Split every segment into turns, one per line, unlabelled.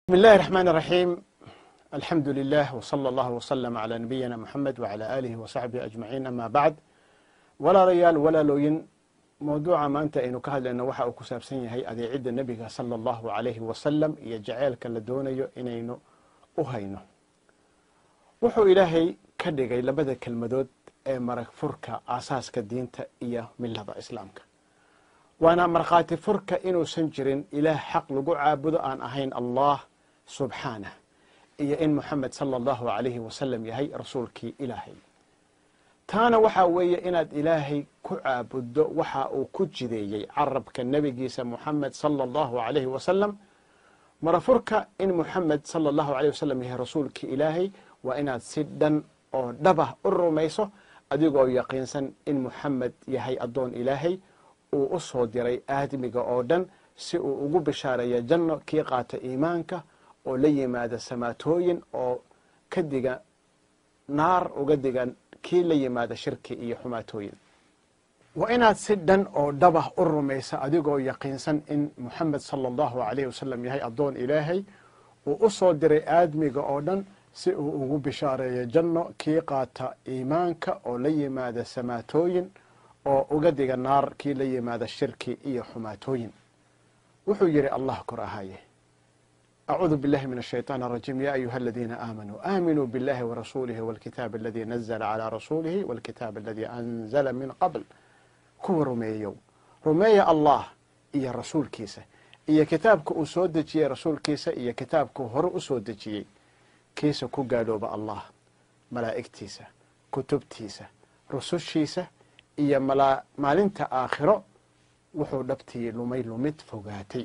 بسم الله الرحمن الرحيم الحمد لله وصلى الله وسلم على نبينا محمد وعلى آله وصحبه أجمعين أما بعد walaalayaal walaalooyin mawduuca maanta aynu ka hadlayno waxa uu ku saabsan yahay adeecidda nebiga sala allahu calayhi wasalam iyo jaceylka la doonayo inaynu u hayno wuxuu ilaahay ka dhigay labada kelmadood ee marag furka aasaaska diinta iyo milada islaamka waana markhaati furka inuusan jirin ilaah xaq lagu caabudo aan ahayn allah subxaanah iyo in moxamed sala allahu calayhi wasalam yahay rasuulkii ilaahay taana waxaa weeye inaad ilaahay ku caabuddo waxa uu ku jideeyey carabka nebigiisa moxamed sala allahu calayhi wasalam marafurka in moxamed sala allahu alayh wasalam yahay rasuulkii ilaahay waa inaad si dhan oo dhabah u rumayso adigoo yaqiinsan in moxamed yahay addoon ilaahay uu u soo diray aadmiga oo dhan si uu ugu bishaareeya janno kii qaata iimaanka oo la yimaada samaatooyin oo ka diga naar uga digan kii la yimaada shirki iyo xumaatooyin waa inaad si dhan oo dhabah u rumaysa adigoo yaqiinsan in moxamed sala allahu alayh wasalam yahay addoon ilaahay uu u soo diray aadmiga oo dhan si uu ugu bishaareeyo janno kii qaata iimaanka oo la yimaada samaatooyin oo uga diga naar kii la yimaada shirki iyo xumaatooyin wuxuu yidhi allah kor ahaye أعوذ بالله من الشيطان الرجيم يا أيها الذين آمنوا آمنوا بالله ورسوله والكتاب الذي نزل على رسوله والكتاب الذي أنزل من قبل kuwa rumeeyow rumeeya allah iyo rasuulkiisa iyo kitaabka uu soo dejiyey rasuulkiisa iyo kitaabkuu hore u soo dejiyey kiisa ku gaalooba allah malaa'igtiisa kutubtiisa rusushiisa iyo maalinta aakhiro wuxuu dhabtii lumay lumid fogaatay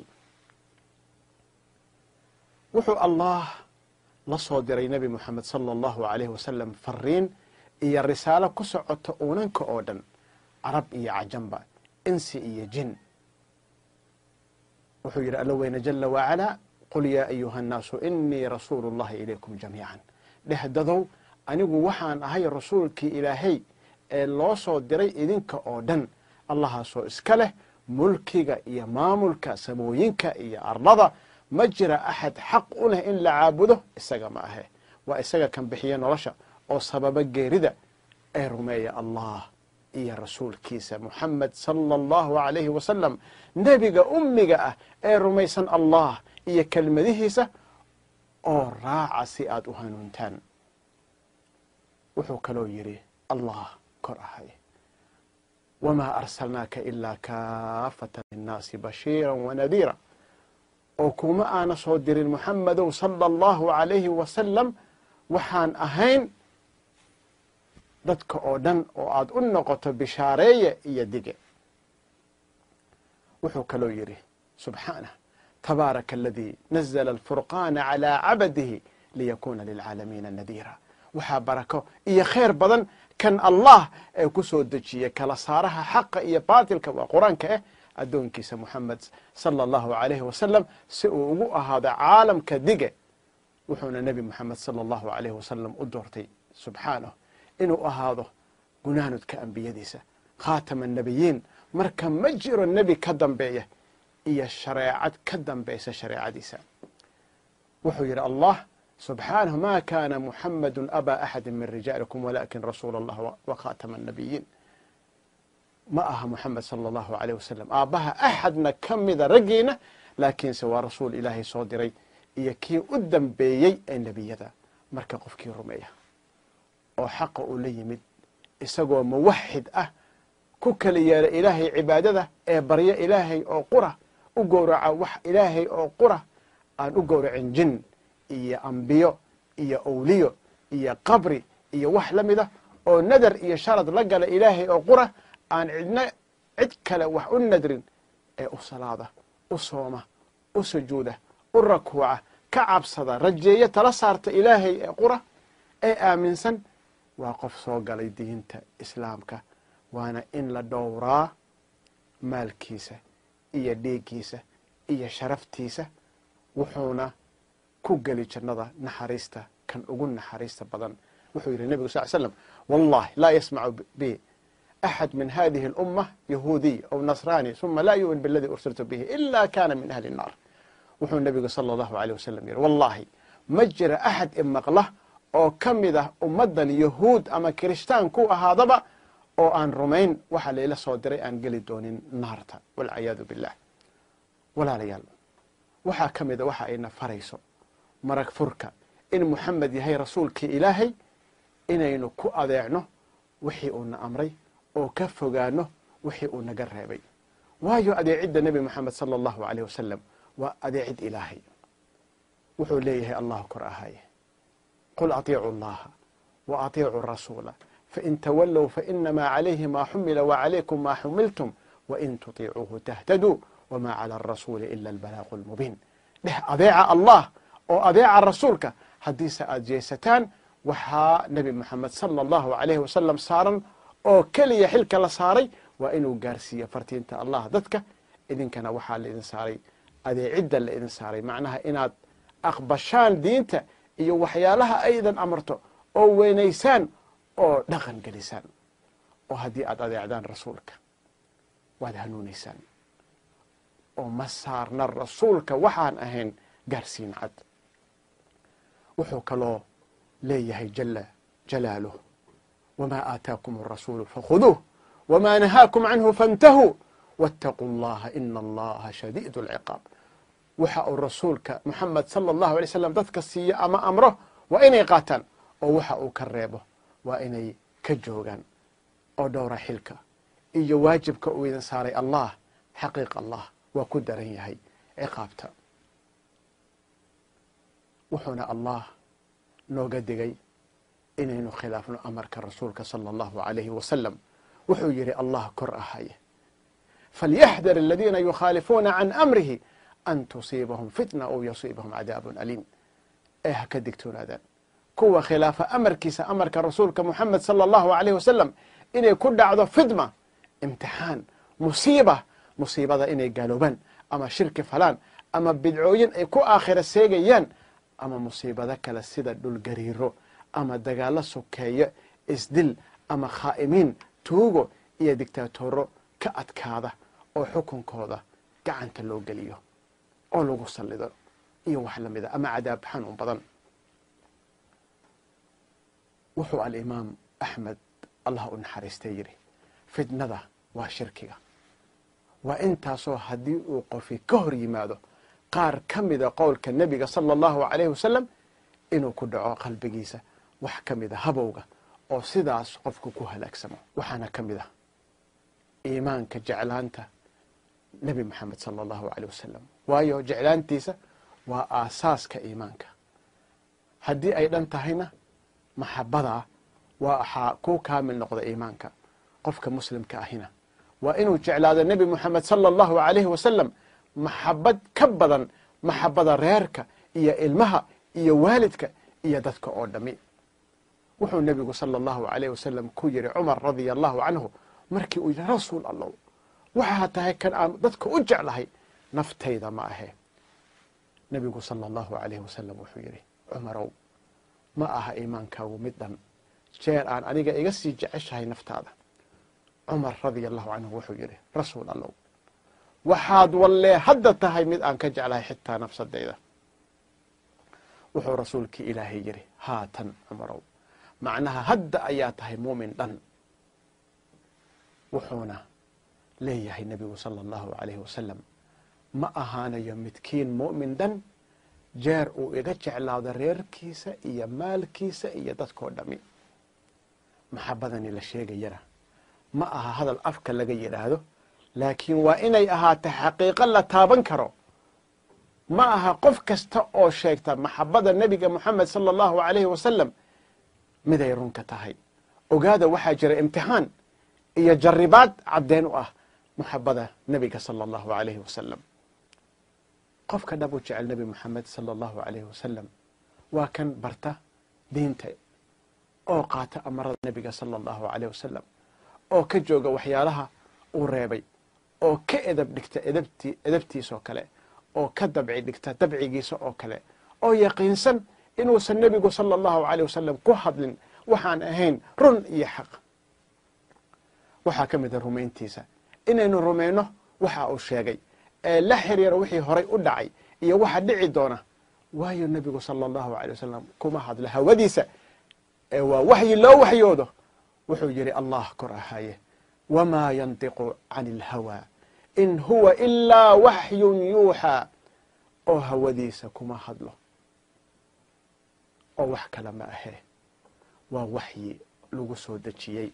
wuxuu allah la soo diray nebi moxamed sala allahu alayhi wasalam fariin iyo risaalo ku socota uunanka oo dhan carab iyo cajamba insi iyo jin wuxuu yidhi alla weyne jala wacalaa qul yaa ayuha annaasu inii rasuulu llahi ilaykum jamiican dhehdadow anigu waxaan ahay rasuulkii ilaahay ee loo soo diray idinka oo dhan allahaasoo iska leh mulkiga iyo maamulka samooyinka iyo arlada ma jira axad xaq u leh in la caabudo isaga ma ahe waa isaga kan bixiya nolosha oo sababa geerida ee rumeeya allah iyo rasuulkiisa moxamed sala allahu alayhi wasalam nebiga ummiga ah ee rumaysan allah iyo kelmadihiisa oo raaca si aad u hanuuntaan wuxuu kaloo yidhi allah kor ahay wamaa arsalnaaka ilaa kaafatan linnaasi bashiira wanadiira oo kuma aana soo dirin moxamedow sala allahu alayhi wasalam waxaan ahayn dadka oo dhan oo aad u noqoto bishaareeye iyo dige wuxuu kaloo yidhi subxaanah tabaaraka aladii nazla alfurqaana calaa cabadihi liyakuuna lilcaalamiina nadiira waxaa barako iyo khayr badan kan allah ee ku soo dejiyey kala saaraha xaqa iyo baatilka waa qur-aanka ah addoonkiisa moxamed sala allahu alayhi wasalam si uu ugu ahaado caalamka dige wuxuuna nebi moxamed sala allahu alayhi wasalam u doortay subxaanah inuu ahaado gunaanudka ambiyadiisa khaatama annebiyiin marka ma jiro nebi ka dambeeya iyo shareecad ka dambaysa shareecadiisa wuxuu yidhi allah subxaanahu ma kaana muxamadu abaa axadi min rijaalikum walakin rasuula allah wa khaatama annabiyiin ma aha moxamed sala allahu alayh wasalam aabbaha axadna ka mida raggiina laakiinse waa rasuul ilaahay soo diray iyo kii u dambeeyey ee nebiyada marka qofkii rumeeya oo xaqa uu la yimid isagoo muwaxid ah ku kala yeela ilaahay cibaadada ee barya ilaahay oo qura u gowraca wax ilaahay oo qura aan u gowracin jin iyo ambiyo iyo owliyo iyo qabri iyo wax la mida oo nadar iyo sharad la gala ilaahay oo qura aan cidna cid kale wax u nadrin ee u salaada u sooma u sujuuda u rakuuca ka cabsada rajeeyo tala saarta ilaahay ee qura ee aaminsan waa qof soo galay diinta islaamka waana in la dhowraa maalkiisa iyo dhiiggiisa iyo sharaftiisa wuxuuna ku geli jannada naxariista kan ugu naxariista badan wuxuu yidhi nebigu sal slam wallahi laa yasmacu bi axad min hadihi اlumma yahuudiy aw nasrani uma laa yu'min biladii ursiltu bihi ila kana min ahli الnaar wuxuu nebigu sala allahu aleyh wasalam yihi wallaahi ma jira axad imaqla oo ka mid ah ummaddan yahuud ama kirishtaan ku ahaadaba oo aan rumayn waxa layla soo diray aan geli doonin naarta walciyaadu billah walaalayaal waxaa ka mida waxa ayna farayso marag furka in muxamed yahay rasuulkii ilaahay inaynu ku adeecno wixii uuna amray oo ka fogaano wixii uu naga reebay waayo adeecidda nebi moxamed sala allahu aleyh wasalam waa adeecid ilaahay wuxuu leeyahay allahu kor ahaye qul atiicu allaha wa atiicu rasuula fain tawallow fainamaa calayhi maa xumila wacalaykum maa xumiltum wain tutiicuuhu tahtaduu wma clى arasuuli ila albalaaqu lmubiin dheh adeeca allah oo adeeca rasuulka haddiise aad jeesataan waxaa nebi moxamed sala allahu alayhi wasalam saaran oo keliya xilka la saaray waa inuu gaarsiiyo fartiinta allah dadka idinkana waxaa laidin saaray adeecidda la idin saaray macnaha inaad aqbashaan diinta iyo waxyaalaha aydan amarto oo weynaysaan oo dhaqan gelisaan oo haddii aad adeecdaan rasuulka waad hanuunaysaan oo ma saarna rasuulka waxaan ahayn gaarsiin cad wuxuu kaloo leeyahay jala jalaaluh wamaa aataakum arasuulu fakhuduuh wamaa nahaakum canhu faاntahuu waاtaquu اllaha ina allaha shadiid اlciqaab waxa uu rasuulka moxamed sala allahu alay slam dadka siiyo ama amro waa inay qaataan oo waxa uu ka reebo waa inay ka joogaan oo dhowra xilka iyo waajibka uu idin saaray allah xaqiiq allah waa ku daran yahay ciqaabta wuxuuna allah nooga digay inaynu khilaafno amarka rasuulka sala allahu alayhi wasalam wuxuu yidhi allah kor ahaye falyaxdar aladiina yukhaalifuuna can amrihi an tusiibahum fitna aw yusiibahum cadaabun aliim ee ha ka digtoonaadaan kuwa khilaafa amarkiisa amarka rasuulka moxamed sala allahu alayh wasalam inay ku dhacdo fidma imtixaan musiiba musiibada inay gaaloobaan ama shirki falaan ama bidcooyin ay ku aakhira seegayaan ama musiibado kale sida dhulgariiro ama dagaalo sokeeyo isdil ama khaa'imiin tuugo iyo digtaatoro ka adkaada oo xukunkooda gacanta loo geliyo oo lagu sallido iyo wax la mida ama cadaab xanuun badan wuxuu alimaam axmed allah u naxariistay yidhi fitnada waa shirkiga waa intaasoo haddii uu qofi ka hor yimaado qaar ka mida qowlka nebiga sala allahu alayhi wasalam inuu ku dhaco qalbigiisa wax ka mida habowga oo sidaas qofku ku halaagsamo waxaana ka mid ah iimaanka jeclaanta nebi moxamed sala allahu aleyh wasalam waayo jeclaantiisa waa aasaaska iimaanka haddii ay dhan tahayna maxabadaa waa waxaa ku kaamil noqda iimaanka qofka muslimka ahina waa inuu jeclaado nebi moxamed sala allahu alayhi wasalam maxabad ka badan maxabada reerka iyo ilmaha iyo waalidka iyo dadka oo dhami wuxuu nebigu sala allahu alayh wasalam ku yidhi cumar radia allahu canhu markii uu yidhi rasuul allow waxaa tahay kan aan dadka u jeclahay naftayda ma ahe nebigu sala allahu alayh wasalam wuxuu yidhi cumarow ma aha iimaankaagu mid dhan jeer aan aniga iga sii jeceshahay naftaada cumar radia allahu canhu wuxuu yidhi rasuul allow waxaad wallee hadda tahay mid aan ka jeclahay xitaa nafsadayda wuxuu rasuulkii ilaahay yidhi haatan cumarow macnaha hadda ayaa tahay muumin dhan wuxuuna leeyahay nebigu sala allahu alayhi wasalam ma ahaanayo midkiin mu'min dhan jeer uu iga jeclaado reerkiisa iyo maalkiisa iyo dadkoo dhami maxabadani la sheegayana ma aha hadal afka laga yidhaahdo laakiin waa inay ahaato xaqiiqo la taaban karo ma aha qof kasta oo sheegta maxabada nebiga moxamed sala allahu alayhi wasalam miday runka tahay ogaada waxaa jira imtixaan iyo jaribaad caddeen u ah maxabada nebiga sala allahu alayhi wasalam qofka dhab u jecel nebi moxamed sala allahu alayhi wasalam waa kan barta diinta oo qaata amarada nebiga sala allahu alayh wasalam oo ka jooga waxyaalaha uu reebay oo ka edab dhigta edabti edabtiisoo kale oo ka dabci dhigta dabcigiisa oo kale oo yaqiinsan inuusan nebigu sala allahu alayh wasalam ku hadlin waxaan ahayn run iyo xaq waxaa ka mida rumayntiisa inaynu rumayno waxa uu sheegay ee la xiriira wixii horay u dhacay iyo waxa dhici doona waayo nebigu sala allahu alay wasalam kuma hadlo hawadiisa ee waa waxyi loo waxyoodo wuxuu yidhi allah kor ahaaye wamaa yantiqu can ilhawaa in huwa ilaa waxyun yuuxaa oo hawadiisa kuma hadlo oo wax kale ma ahee waa waxyi lagu soo dejiyey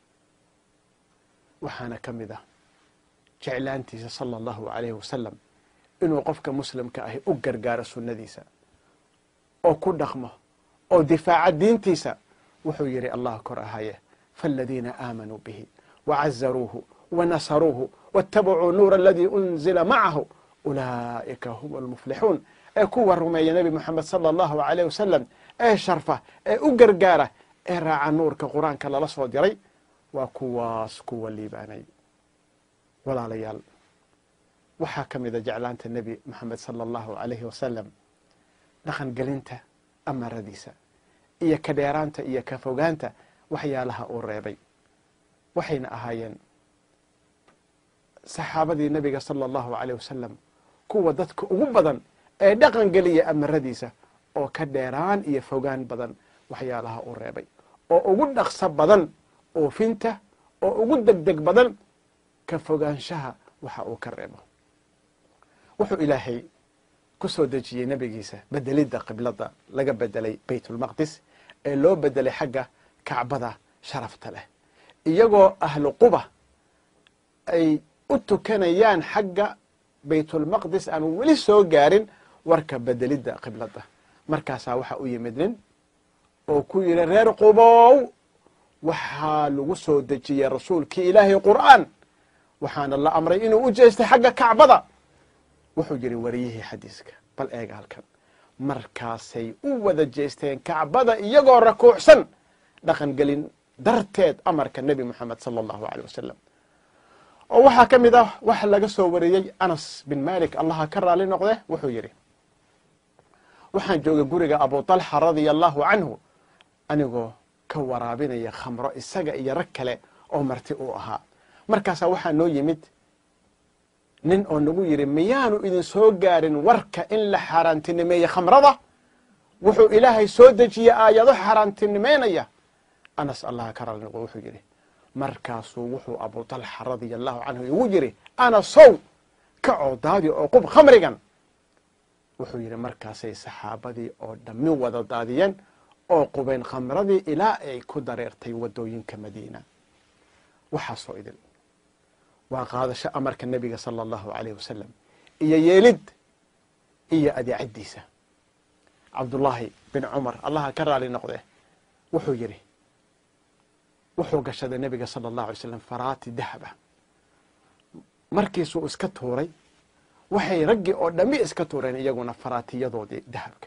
waxaana ka mid ah jeclaantiisa sala allahu alayhi wasalam inuu qofka muslimka ahi u gargaaro sunnadiisa oo ku dhaqmo oo difaaca diintiisa wuxuu yidhi allah kor ahaye faaladiina aamanuu bihi wacazaruuhu wanasaruuhu waاtabacuu nuura aladii unzila macahu ulaa'ika hum almuflixuun ee kuwa rumeeya nebi moxamed sala allahu alayh wasalam ee sharfa ee u gargaara ee raaca nuurka qur-aanka lala soo diray waa kuwaas kuwa liibaanay walaalayaal waxaa ka mida jeclaanta nebi moxamed sala allahu alayhi wasalam dhaqan gelinta amaradiisa iyo ka dheeraanta iyo ka fogaanta waxyaalaha uu reebay waxayna ahaayeen saxaabadii nebiga sala allahu alayh wasalam kuwa dadka ugu badan ee dhaqan geliya amaradiisa oo ka dheeraan iyo fogaan badan waxyaalaha uu reebay oo ugu dhaqso badan oofinta oo ugu degdeg badan ka fogaanshaha waxa uu ka reebo wuxuu ilaahay ku soo dejiyey nebigiisa bedelidda qiblada laga bedelay baytulmaqdis ee loo bedelay xagga kacbada sharafta leh iyagoo ahlu quba ay u tukanayaan xagga baytulmaqdis aan weli soo gaarin warka bedelidda qiblada markaasaa waxaa u yimid nin oo ku yidhi reer qubow waxaa lagu soo dejiyey rasuulkii ilaahay qur'aan waxaana la amray inuu u jeestay xagga kacbada wuxuu yidhi wariyihii xadiiska bal eega halkan markaasay u wada jeesteen kacbada iyagoo rakuucsan dhaqan gelin darteed amarka nebi moxamed sala allahu aleyh wasalam oo waxaa ka mid ah waxa laga soo wariyey anas bin malik allaha ka raali noqde wuxuu yidhi waxaan joogay guriga abu talxa radia allahu canhu anigoo ka waraabinaya khamro isaga iyo rag kale oo marti uu ahaa markaasaa waxaa noo yimid nin oo nagu yidhi miyaanu idin soo gaarin warka in la xaaraantinimeeye khamrada wuxuu ilaahay soo dejiyey aayado xaaraantinimeynaya anas allaha ka raali noqde wuxuu yidhi markaasuu wuxuu abu talxa radia allahu canhu igu yidhi anasow ka coodaadi oo qub khamrigan wuxuu yidhi markaasay saxaabadii oo dhammi wada daadiyeen oo qubeen khamradii ilaa ay ku dareertay waddooyinka madiina waxaasoo idin waa qaadasho amarka nebiga sala allahu alayh wasalam iyo yeelid iyo adeecaddiisa cabdullaahi bin cumar allaha ka raali noqde wuxuu yidhi wuxuu gashaday nebiga sala allahu alay slam faraati dahaba markiisuu iska tuuray waxay raggii oo dhammi iska tuureen iyaguna faraatiyadoodii dahabka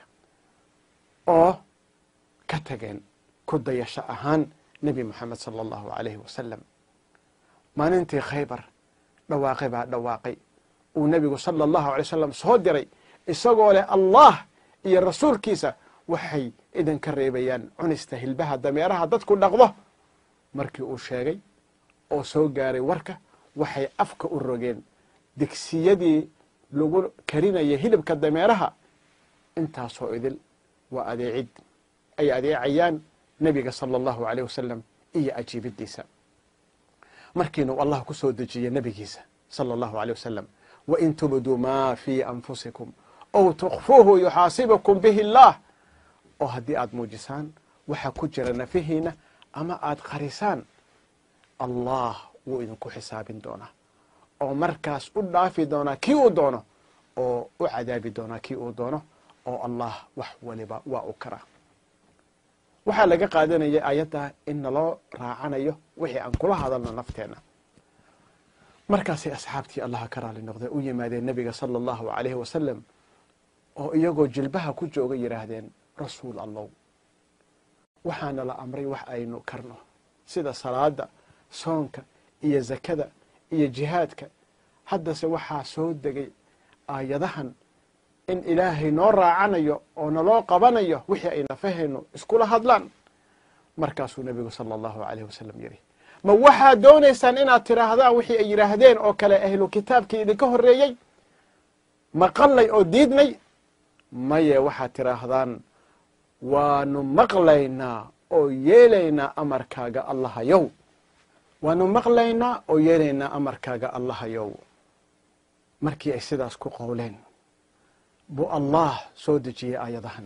oo ka tageen ku dayasho ahaan nebi moxamed sala allahu alayhi wasalam maalintii khaybar dhawaaqay baa dhawaaqay uu nebigu sala allahu alay wasalam soo diray isagoo leh allah iyo rasuulkiisa waxay idinka reebayaan cunista hilbaha dameeraha dadku dhaqdo markii uu sheegay oo soo gaaray warka waxay afka u rogeen digsiyadii lagu karinaya hilibka dameeraha intaasoo idil waa adeecid ay adeecayaan nebiga sala allahu alayh wasalam iyo ajiibiddiisa markiinu allah ku soo dejiyey nebigiisa sala allahu aleyh wasalam wain tubduu maa fii anfusikum ow tukfuuhu yuxaasibukum bihi اllah oo haddii aad muujisaan waxa ku jira nafihiina ama aad qarisaan allah wuu idinku xisaabin doonaa oo markaas u dhaafi doonaa kii uu doono oo u cadaabi doonaa kii uu doono oo allah wax waliba waa u karaa waxaa laga qaadanaya ayadda in naloo raacanayo wixii aan kula hadalno nafteenna markaasay asxaabtii allaha ka raali noqdee u yimaadeen nebiga sala allahu alayhi wasalam oo iyagoo jilbaha ku jooga yidhaahdeen rasuul allow waxaana la amray wax aynu karno sida salaada soonka iyo zakada iyo jihaadka haddase waxaa soo degay aayadahan in ilaahay noo raacanayo oo naloo qabanayo wixii ay nafahayno iskula hadlaan markaasuu nebigu sala allahu alayh wasalam yidhi ma waxaad doonaysaan inaad tidhaahdaan wixii ay yidhaahdeen oo kale ahlu kitaabkii idinka horreeyey maqalnay oo diidnay maye waxaad tidhaahdaan waanu maqlaynaa oo yeelaynaa amarkaaga allahayow waanu maqlaynaa oo yeelaynaa amarkaaga allahayow markii ay sidaas ku qowleen buu allah soo dejiyey aayadahan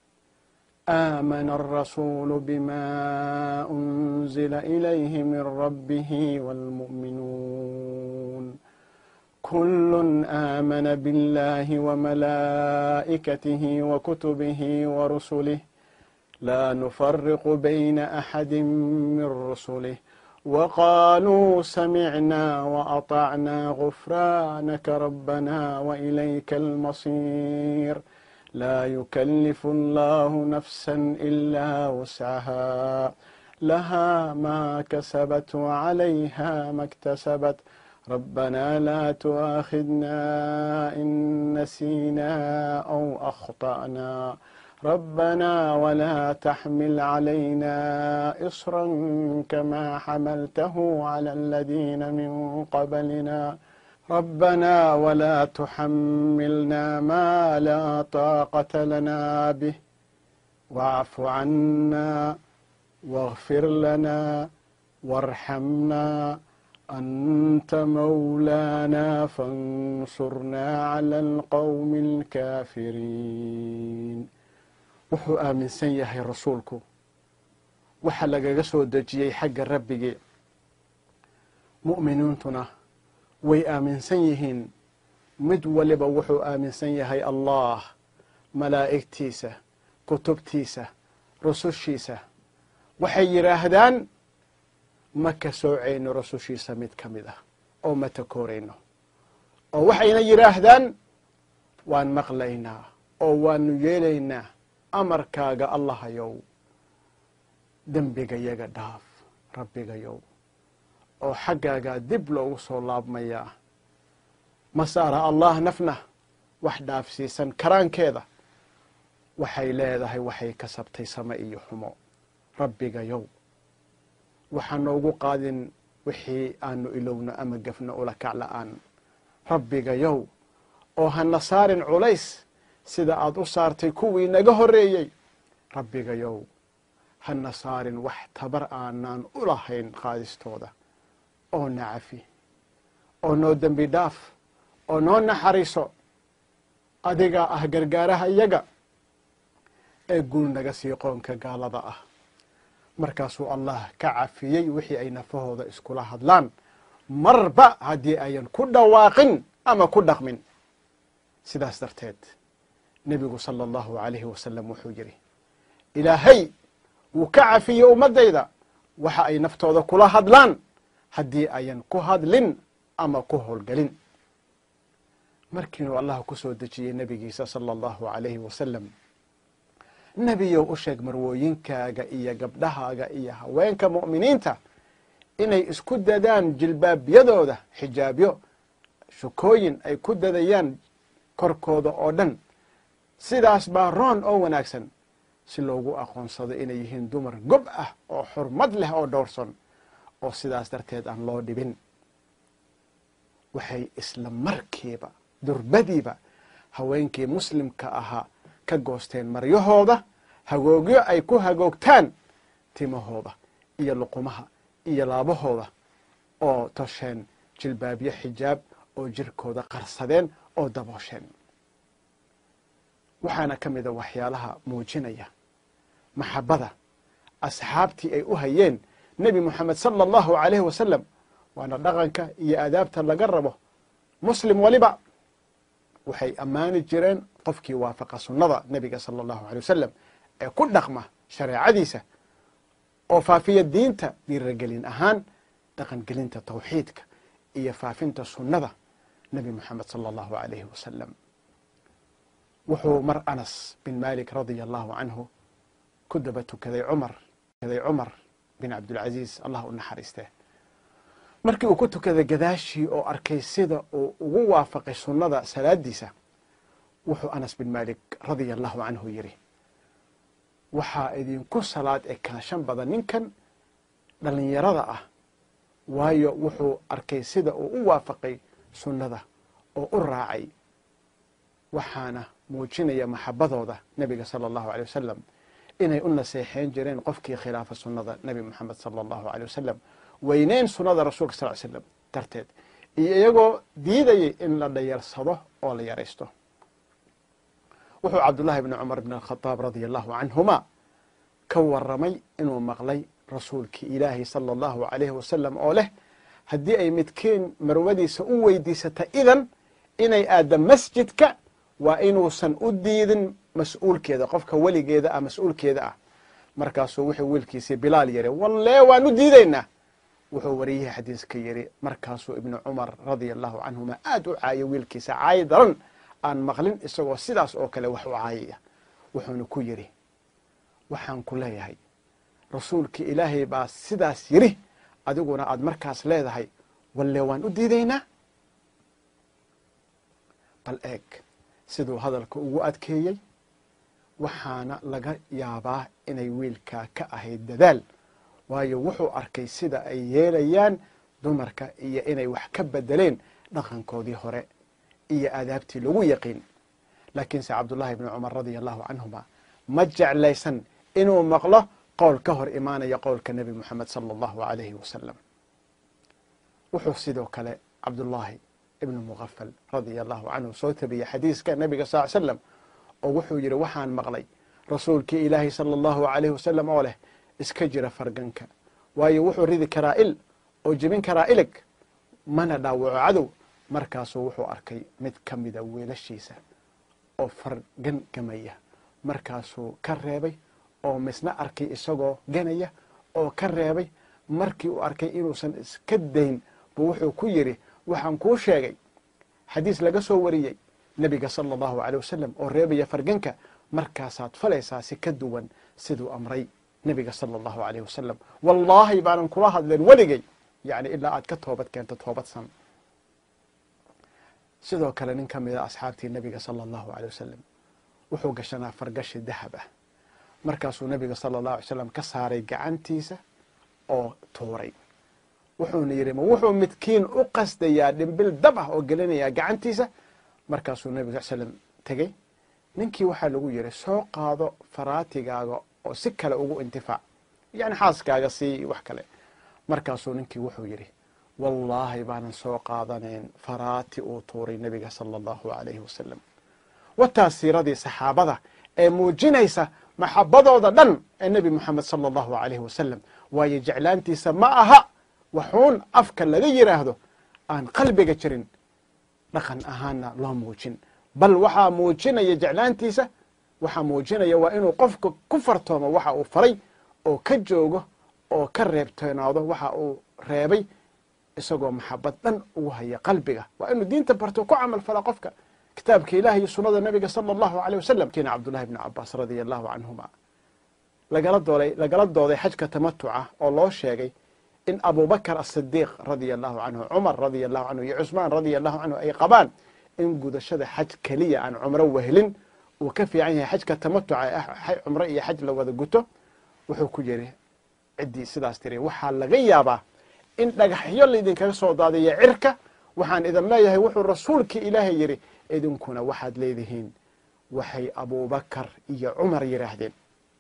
aamana alrasuulu bima unzila ilayhi min rabbihi wاlmu'minuun kul aamana biاllahi wamalaa'ikatihi wakutubihi warusulih la nufariqu bayna axadi min rusulih وقالوا سمعنا وأطعنا غفرانك ربنا وإليك المصير لا يكلف الله نفسا إلا وسعها لها ما كسبت وعليها ما اكتسبت ربنا لا تؤاخذنا إن نسينا أو أخطأنا ربنا ولا تحمل علينا إصرا كما حملته على الذين من قبلنا ربنا ولا تحملنا ما لا طاقة لنا به واعف عنا واغفر لنا وارحمنا أنت مولانا فانصرنا على القوم الكافرين wuxuu aaminsan yahay rasuulku waxa lagaga soo dejiyey xagga rabbigii mu'miniintuna way aaminsan yihiin mid waliba wuxuu aaminsan yahay allah malaa'igtiisa kutubtiisa rusushiisa waxay yidhaahdaan ma ka soocayno rusushiisa mid ka mid ah oo ma takoorayno oo waxayna yidhaahdaan waan maqlaynaa oo waanu yeelaynaa amarkaaga allahayow dembigayaga dhaaf rabbigayow oo xaggaagaa dib loogu soo laabmayaa ma saara allah nafna wax dhaafsiisan karaankeeda waxay leedahay waxay kasabtay same iyo xumo rabbigayow waxaa noogu qaadin wixii aanu ilowno ama gafno ula kac la'aan rabbigayow oo hana saarin culays sida aad u saartay kuwii naga horreeyey rabbigayow hana saarin wax tabar aanaan u lahayn qaadistooda oo na cafi oo noo dembi dhaaf oo noo naxariiso adigaa ah gargaaraha iyaga ee guul naga sii qoonka gaalada ah markaasuu allah ka cafiyey wixii ay nafahooda iskula hadlaan marba haddii ayan ku dhawaaqin ama ku dhaqmin sidaas darteed nebigu sala allahu alayhi wasalam wuxuu yidhi ilaahay wuu ka cafiyey ummaddayda waxa ay naftooda kula hadlaan haddii ayan ku hadlin ama ku howlgelin markiinuu allah ku soo dejiyey nebigiisa sala allahu alayhi wasalam nebiyow u sheeg marwooyinkaaga iyo gabdhahaaga iyo haweenka mu'miniinta inay isku dadaan jilbaabyadooda xijaabyo shukooyin ay ku dadayaan korkooda oo dhan sidaas baa roon oo wanaagsan si loogu aqoonsado inay yihiin dumar gob ah oo xurmad leh oo dhowrson oo sidaas darteed aan loo dhibin waxay isla markiiba durbadiiba haweenkii muslimka ahaa ka goosteen maryahooda hagoogyo ay ku hagoogtaan timahooda iyo luqumaha iyo laabahooda oo tosheen jilbaabyo xijaab oo jirkooda qarsadeen oo daboosheen waxaana ka mida waxyaalaha muujinaya maxabada asxaabtii ay u hayeen nebi moxamed sala allahu alayhi wasalam waana dhaqanka iyo aadaabta laga rabo muslim waliba waxay ammaani jireen qofkii waafaqa sunnada nebiga sala allahu alay wasalam ee ku dhaqma shareecadiisa oo faafiya diinta dhiiragelin ahaan dhaqangelinta tawxiidka iyo faafinta sunnada nebi moxamed sala allahu alayhi wasalam wuxuu mar anas bin malik radia allahu canhu ku daba tukaday cumar tukaday cumar bin cabdilcaziiz allah u naxariiste markii uu ku tukaday gadaashii oo arkay sida uu ugu waafaqay sunnada salaadiisa wuxuu anas bin malik radia allahu canhu yidhi waxaa idinku salaad ekaanshan badan ninkan dhallinyarada ah waayo wuxuu arkay sida uu u waafaqay sunnada oo u raacay waxaana muujinaya maxabadooda nebiga sala allahu aley wasalam inay u naseexeyn jireen qofkii khilaafa sunnada nebi moxamed sala allahu aley wasalam weyneyn sunnada rasuulka sal slam darteed iyo iyagoo diidayay in la dhayarsado oo la yaraysto wuxuu cabdullahi bni cumar bn alkhadaab radia allahu canhuma ka waramay inuu maqlay rasuulkii ilaahi sala allahu alayhi wasalam oo leh haddii ay midkiin marwadiisa u weydiisata idan inay aadda masjidka waa inuusan u diidin mas-uulkeeda qofka weligeeda ah mas-uulkeeda ah markaasuu wuxuu wiilkiisii bilaal yiri wallee waan u diidaynaa wuxuu wariyihii xadiiska yidhi markaasuu ibnu cumar radia allahu canhuma aad u caayay wiilkiisa caayi daran aan maqlin isagoo sidaas oo kale wax u caayaya wuxuuna ku yidhi waxaan ku leeyahay rasuulkii ilaahay baa sidaas yidhi adiguna aad markaas leedahay walle waan u diidaynaa bal eeg siduu hadalka ugu adkeeyey waxaana laga yaabaa inay wiilkaa ka ahayd dadaal waayo wuxuu arkay sida ay yeelayaan dumarka iyo inay wax ka bedeleen dhaqankoodii hore iyo aadaabtii lagu yaqiin laakiinse cabdullahi bni cumar radia allahu canhuma ma jeclaysan inuu maqlo qowl ka hor imaanaya qowlka nebi moxamed sala allahu alayhi wasalam wuxuu sidoo kale cabdullaahi ibnu muqafal radia allahu canhu soo tabiyey xadiiska nebiga sal ly slam oo wuxuu yidhi waxaan maqlay rasuulkii ilaahi sala allahu alayhi wasalam oo leh iska jira farganka waayo wuxuu ridi karaa il oo jebin karaa ilig mana dhaawaco cadow markaasuu wuxuu arkay mid ka mida wiilashiisa oo fargan gamaya markaasuu ka reebay oo misna arkay isagoo ganaya oo ka reebay markii uu arkay inuusan iska dayn buu wuxuu ku yidhi waxaan kuu sheegay xadiis laga soo wariyey nebiga sala allahu aleyh wasalam oo reebaya farganka markaasaad falaysaa si ka duwan siduu amray nebiga sala allahu aleyh wasalam wallaahi baanan kula hadleen weligay yani ilaa aad ka toobad keento toobadsan sidoo kale nin ka mida asxaabtii nebiga sala allahu aleyh wasalam wuxuu gashanaa fargashi dahab ah markaasuu nebiga sala allahu alay slam ka saaray gacantiisa oo tuuray wuxuuna yidhi ma wuxuu midkiin u qasdayaa dhimbil dab ah oo gelinayaa gacantiisa markaasuu nebiga sal slam tegey ninkii waxaa lagu yidhi soo qaado faraatigaaga oo si kale ugu intifaac yani xaaskaaga sii wax kale markaasuu ninkii wuxuu yidhi wallaahi baanan soo qaadanayn faraati uu tuuray nebiga sala allahu alayhi wasalam wataas siiradii saxaabada ee muujinaysa maxabadooda dhan ee nebi moxamed sala allahu alayhi wasalam waayo jeclaantiisa ma aha waxuun afka laga yidhaahdo aan qalbiga jirin dhaqan ahaanna loo muujin bal waxaa muujinaya jeclaantiisa waxaa muujinaya waa inuu qofka ku fartoomo waxa uu faray oo ka joogo oo ka reebtoonaado waxa uu reebay isagoo maxabad dhan ugu haya qalbiga waa inuu diinta barto ku camal fala qofka kitaabka ilahi iyo sunada nabiga sala allahu aleyh wasalam kiina cabdullahi bni cabaas radia allahu canhuma lagala dooday lagala dooday xajka tamatuca oo loo sheegay in abubakr asidiiq radia allahu canhu cumar radia allahu canhu iyo cusmaan radia allahu canhu ay qabaan in gudashada xaj keliya aan cumro wehelin uu ka fiican yahay xajka tamatuca ee cumro iyo xaj la wada guto wuxuu ku yidhi ciddii sidaas tiri waxaa laga yaabaa in dhagaxyo laydinkaga soo daadiyo cirka waxaan idin leeyahay wuxuu rasuulkii ilaahay yidhi idinkuna waxaad leedihiin waxay abubakar iyo cumar yidhaahdeen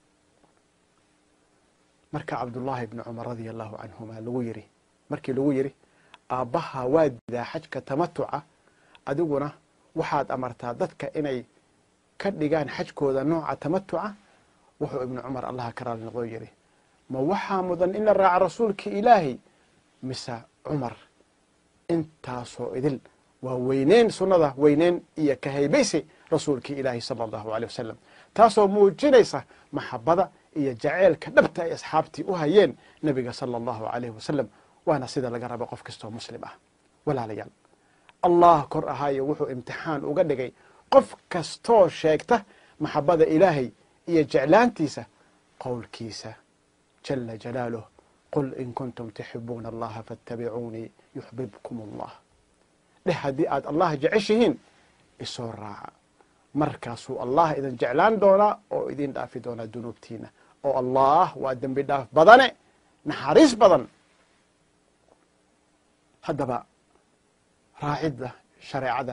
marka cabdullaahi bni cumar radia allahu canhuma lagu yidhi markii lagu yidhi aabbaha waa diidaa xajka tamatuca adiguna waxaad amartaa dadka inay ka dhigaan xajkooda nooca tamatuca wuxuu ibnu cumar allaha ka raali noqoo yidhi ma waxaa mudan in la raaca rasuulkii ilaahay mise cumar intaasoo idil waa weyneyn sunnada weyneyn iyo ka haybaysi rasuulkii ilaahi sala allahu aleyh wasalam taasoo muujinaysa maxabada iyo jaceylka dhabta ay asxaabtii u hayeen nebiga sala allahu alayhi wasalam waana sida laga rabo qof kastoo muslim ah walaalayaal allah kor ahaayo wuxuu imtixaan uga dhigay qof kastoo sheegta maxabada ilaahay iyo jeclaantiisa qowlkiisa jala jalaaluh qul in kuntum tuxibuuna allaha faatabicuunii yuxbibkum allah dheh haddii aad allah jeceshihiin isoo raaca markaasuu allah idin jeclaan doonaa oo idin dhaafi doonaa dunuubtiina oo allah waa dembi dhaaf badane naxariis badan haddaba raacidda shareecada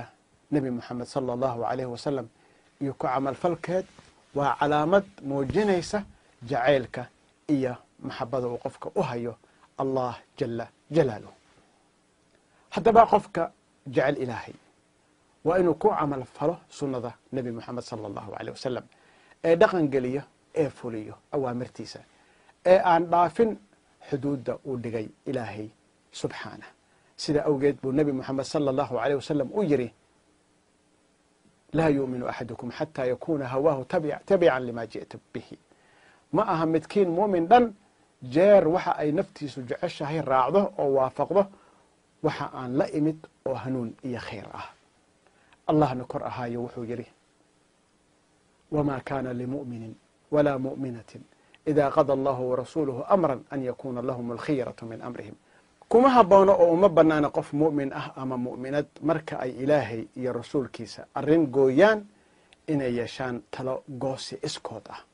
nebi moxamed sala allahu alayhi wasalam iyo ku camalfalkeed waa calaamad muujinaysa jacaylka iyo maxabada uu qofka u hayo allah jala jalaaluh haddaba qofka jecel ilaahay waa inuu ku camal falo sunnada nebi moxamed sala allahu aleyh wasalam ee dhaqan geliyo ee fuliyo awaamirtiisa ee aan dhaafin xuduudda uu dhigay ilaahay subxaanah sida awgeed buu nebi moxamed sala allahu aleyh wasalam u yidhi laa yuuminu axadukum xataa yakuuna hawaahu tabican lima ji'ta bihi ma aha midkiin muumin dhan jeer waxa ay naftiisu jeceshahay raacdo oo waafaqdo waxa aan la imid oo hanuun iyo khayr ah allahna kor ahaayo wuxuu yidhi wma kana limu'minin wla mu'minatin ida qada allahu warasuuluhu amra an yakuna lahum alkhiyaratu min amrihim kuma haboono oo uma banaana qof mu'min ah ama mu'minad marka ay ilaahay iyo rasuulkiisa arrin gooyaan inay yeeshaan talo goosi iskood ah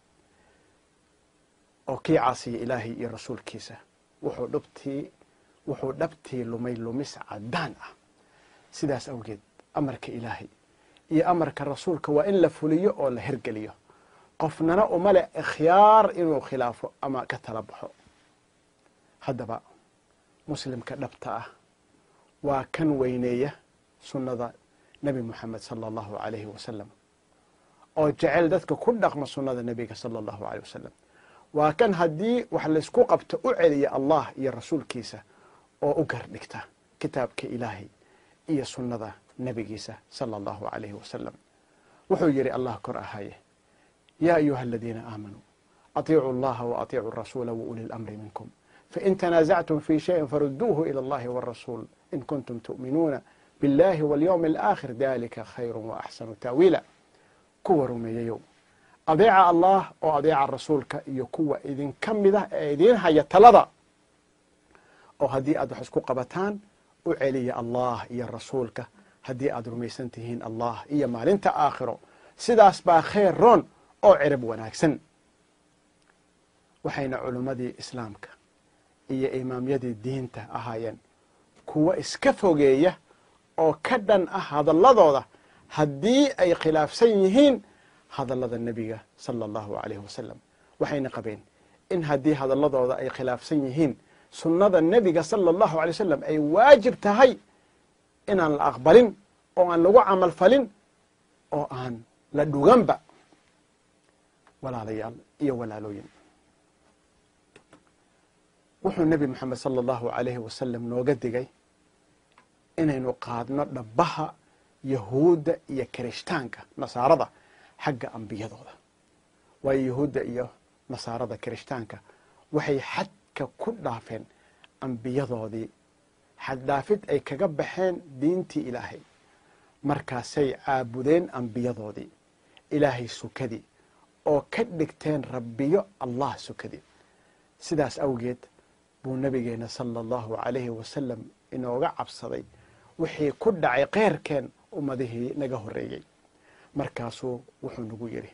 oo kii caasiya ilaahay iyo rasuulkiisa wuxuu dhabtii wuxuu dhabtii lumay lumis caddaan ah sidaas awgeed amarka ilaahay iyo amarka rasuulka waa in la fuliyo oo la hergeliyo qofnana uma leh ikhyaar inuu khilaafo ama ka tala baxo haddaba muslimka dhabta ah waa kan weyneeya sunnada nebi moxamed sala allahu alayhi wasalam oo jecel dadka ku dhaqma sunnada nebiga sala allahu aleyh wasalam waa kan haddii wax laysku qabto u celiya allah iyo rasuulkiisa oo u gardhigta kitaabka ilaahay iyo sunnada nebigiisa sala allahu alayhi wasalam wuxuu yidhi allah kor ahaye yaa ayuha aladiina aamanuu atiicuu allaha wa atiicuu rasuula wa uli lamri minkum fain tanaasactum fi shayin faruduuhu ila allahi warasuul in kuntum tu'minuuna biاllahi walyowmi alaakhir dalika khayru waaxsanu taawiila kuwa rumeeyayow adeeca allah oo adeeca rasuulka iyo kuwa idinka mid ah ee idiin haya talada oo haddii aad wax isku qabataan u celiya allah iyo rasuulka haddii aad rumaysan tihiin allah iyo maalinta aakhiro sidaas baa khayr roon oo cirib wanaagsan waxayna culimmadii islaamka iyo imaamyadii diinta ahaayeen kuwa iska fogeeya oo ka dhan ah hadalladooda haddii ay khilaafsan yihiin hadallada nebiga sala allahu alayhi wasalam waxayna qabeen in haddii hadalladooda ay khilaafsan yihiin sunnada nebiga sala allahu alay wasalam ay waajib tahay inaan la aqbalin oo aan lagu camal falin oo aan la dhuganba walaalayaal iyo walaalooyin wuxuu nebi moxamed sala allahu alayhi wasalam nooga digay inaynu qaadno dhabbaha yahuudda iyo kirishtaanka nasaarada xagga ambiyadooda waayo yahuudda iyo nasaarada kirishtaanka waxay xadka ku dhaafeen ambiyadoodii xaddhaafid ay kaga baxeen diintii ilaahay markaasay caabudeen ambiyadoodii ilaahay sukadii oo ka dhigteen rabbiyo allah sukadii sidaas awgeed buu nabigeena sala allahu alayhi wasalam inooga cabsaday wixii ku dhacay keyrkeen ummadihii naga horreeyey markaasuu wuxuu nagu yidhi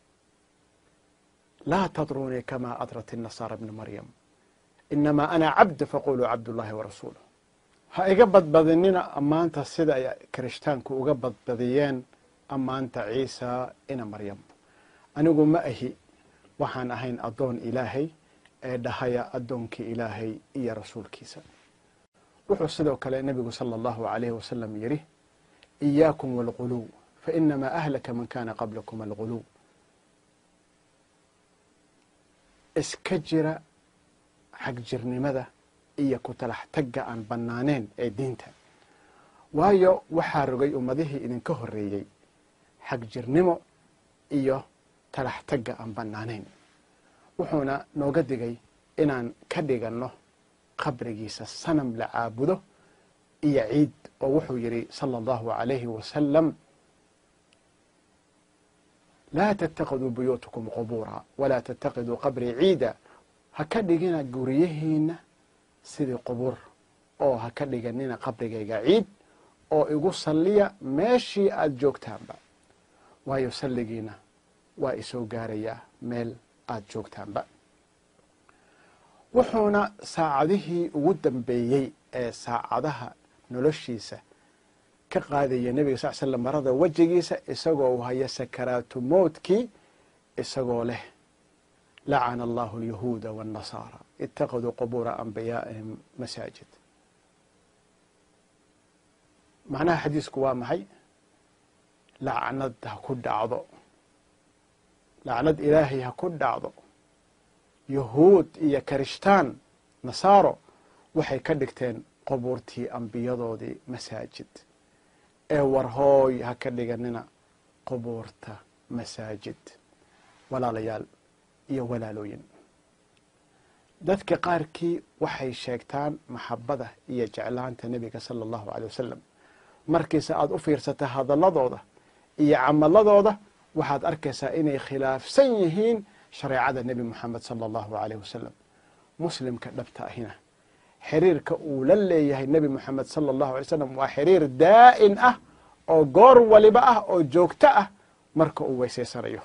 laa tadruunii kamaa adrat inasaara bna maryam inamaa ana cabd faquluu cabdullaahi warasuuluh ha iga badbadinina ammaanta sida ay kirishtaanku uga badbadiyeen ammaanta ciisa ina maryam anigu ma ahi waxaan ahayn addoon ilaahay ee dhahaya addoonkii ilaahay iyo rasuulkiisa wuxuu sidoo kale nebigu sala allahu alayhi wasalam yidhi iyaakum waalguluw fainamaa ahlaka man kana qablakum alguluw iska jira xagjirnimada iyo ku talax tagga aan bannaaneen ee diinta waayo waxaa rogay ummadihii idinka horreeyey xagjirnimo iyo talax tagga aan bannaanayn wuxuuna nooga digay inaan ka dhiganno qabrigiisa sanam la caabudo iyo ciid oo wuxuu yidhi sala allahu alayhi wasalam laa tatakiduu buyuutakum qubuura walaa tatakiduu qabrii ciida ha ka dhigina guryihiina sidii qubuur oo ha ka dhiganina qabrigayga ciid oo igu salliya meeshii aada joogtaanba waayo salligiina waa isoo gaarayaa meel aada joogtaanba wuxuuna saacadihii ugu dambeeyey ee saacadaha noloshiisa ka qaadaya nebiga sal slam marada wejigiisa isagoo haya sakaraatu mowtkii isagoo leh lacana allahu alyahuuda waannasaara ittakaduu qubuura anbiyaa'ihim masaajid macnaha xadiisku waa maxay lacnad ha ku dhacdo lacnad ilaahay ha ku dhacdo yahuud iyo karishtaan nasaaro waxay ka dhigteen qubuurtii ambiyadoodii masaajid ee warhooy ha ka dhiganina qubuurta masaajid walaalayaal iyo walaalooyin dadka qaarkii waxay sheegtaan maxabada iyo jeclaanta nebiga sala allahu aley wasalam markiise aada u fiirsata hadalladooda iyo camaladooda waxaad arkaysaa inay khilaafsan yihiin shareecada nebi moxamed sala allahu aleyh wasalam muslimka dhabta ahina xiriirka uu la leeyahay nebi moxamed sala allahu alay slam waa xiriir daa'in ah oo goor waliba ah oo joogto ah marka uu weysaysanayo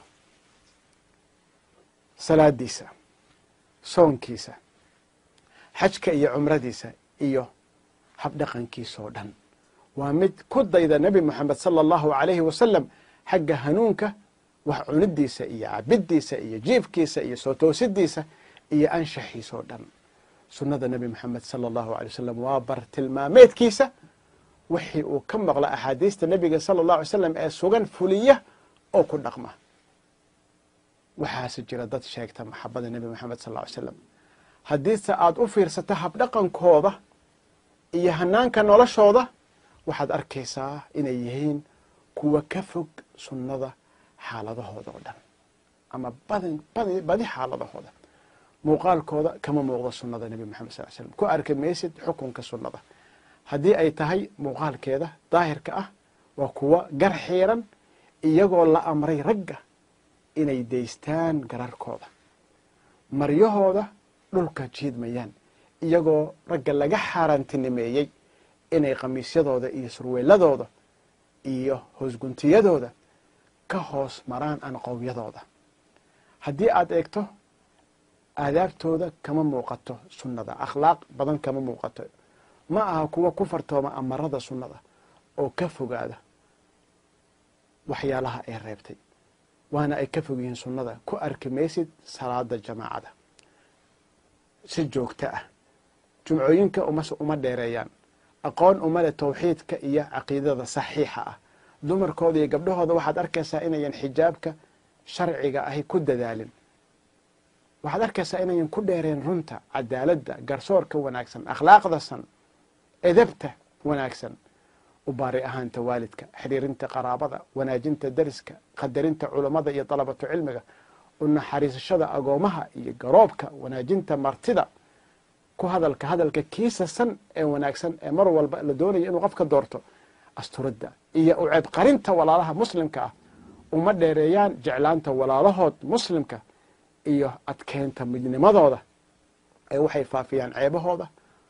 salaadiisa soonkiisa xajka iyo cumradiisa iyo habdhaqankiisoo dhan waa mid ku dayda nebi moxamed sala allahu alayhi wasalam xagga hanuunka wax cunidiisa iyo cabiddiisa iyo jiifkiisa iyo soo toosidiisa iyo anshaxiisoo dhan sunnada nebi moxamed sala allahu alay wasalam waa bar tilmaameedkiisa wixii uu ka maqla axaadiista nebiga sala allahu alay slam ee sugan fuliya oo ku dhaqma waxaase jira dad sheegta maxabada nebi moxamed sal ly slam haddiise aada u fiirsato habdhaqankooda iyo hanaanka noloshooda waxaad arkaysaa inay yihiin kuwa ka fog sunnada xaaladahooda oo dhan ama badi xaaladahooda muuqaalkooda kama muuqdo sunnada nebi moxamed sal slam ku arki maysid xukunka sunnada haddii ay tahay muuqaalkeeda daahirka ah waa kuwa gar xiiran iyagoo la amray ragga inay daystaan gararkooda maryahooda dhulka jiidmayaan iyagoo ragga laga xaaraantinimeeyey inay khamiisyadooda iyo surweeladooda iyo hoosguntiyadooda ka hoos maraan anqowyadooda haddii aada eegto aadaabtooda kama muuqato sunnada akhlaaq badan kama muuqato ma aha kuwa ku fartooma amarada sunnada oo ka fogaada waxyaalaha ay reebtay waana ay ka fog yihiin sunnada ku arki maysid salaada jamaacada si joogto ah jumcooyinka uma dheereeyaan aqoon uma leh tawxiidka iyo caqiidada saxiixa ah dumarkooda iyo gabdhahooda waxaad arkaysaa inayan xijaabka sharciga ahi ku dadaalin waxaad arkaysaa inayan ku dheereen runta cadaaladda garsoorka wanaagsan akhlaaqda san edabta wanaagsan u baari ahaanta waalidka xiriirinta qaraabada wanaajinta dariska qadarinta culammada iyo dalabatu cilmiga u naxariisashada agoomaha iyo garoobka wanaajinta martida ku hadalka hadalka kiisa san ee wanaagsan ee mar walba la doonayo inuu qofka doorto asturidda iyo u ceebqarinta walaalaha muslimka ah uma dheereeyaan jeclaanta walaalahood muslimka iyo adkeynta midnimadooda ee waxay faafiyaan ceebahooda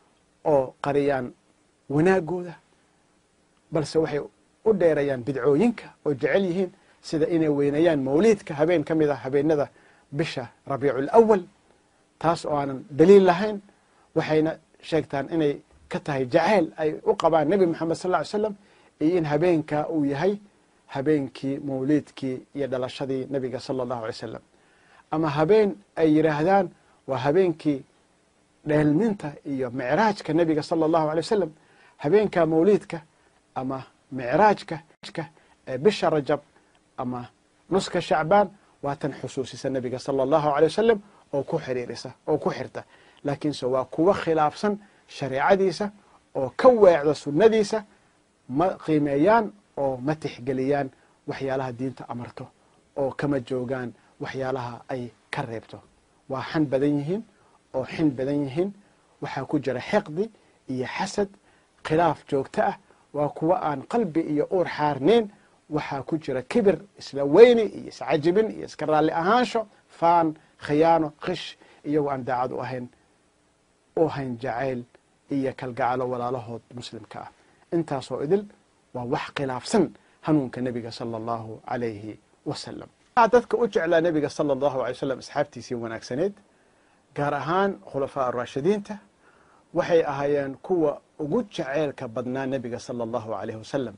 oo qariyaan wanaagooda balse waxay u dheerayaan bidcooyinka oo jecel yihiin sida inay weyneeyaan mawliidka habeen ka mid ah habeenada bisha rabiicu lawal taas oo aanan daliil lahayn waxayna sheegtaan inay ka tahay jaceyl ay u qabaan nebi moxamed sal ly slam iyo in habeenkaa uu yahay habeenkii mawliidkii iyo dhalashadii nebiga sala allahu alay slam ama habeen ay yidhaahdaan waa habeenkii dheelminta iyo micraajka nebiga sala allahu alay wasalam habeenka mawliidka ama micraajka ee bisha rajab ama nuska shacbaan waa tan xusuusisa nebiga sala allahu alay wasalam oo ku xiriirisa oo ku xirta laakiinse waa kuwa khilaafsan shareecadiisa oo ka weecda sunnadiisa ma qiimeeyaan oo ma tixgeliyaan waxyaalaha diinta amarto oo kama joogaan waxyaalaha ay ka reebto waa xan badan yihiin oo xin badan yihiin waxaa ku jira xiqdi iyo xasad khilaaf joogto ah waa kuwa aan qalbi iyo uur xaarnayn waxaa ku jira kibir isla weyni iyo iscajibin iyo iska raalli ahaansho faan khiyaano khish iyagoo aan daacad u ahayn u hayn jacayl iyo kalgacalo walaalahood muslimka ah intaasoo idil waa wax khilaafsan hanuunka nebiga sala allahu alayhi wasalam dadka u jeclaa nebiga sala allahu alay slam asxaabtiisii wanaagsaneed gaar ahaan khulafaa araashidiinta waxay ahaayeen kuwa ugu jaceylka badnaa nebiga sala allahu alayh wasalam